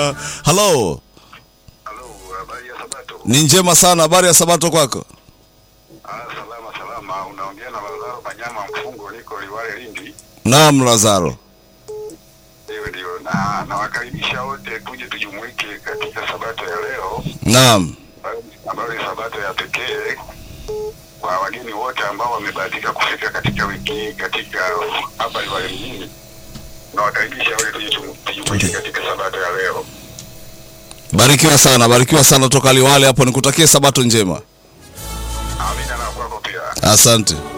Halo, Halo, habari ya Sabato? ni njema sana. Habari ya Sabato kwako? Ah, salama salama. Unaongea na Lazaro Manyama Mfungo, niko Liwale Lindi. Naam, Lazaro. Ndio ndio, na nawakaribisha wote tuje tujumuike katika Sabato ya leo Naam, ambayo ni Sabato ya pekee kwa wageni wote ambao wamebahatika kufika katika wiki hii katika hapa Liwale mjini. Nawakaribisha wote tuje tumu- tujumuike katika Sabato ya leo. barikiwa sana, barikiwa sana toka Liwale hapo. Nikutakie Sabato njema, Amina na kwako pia. asante.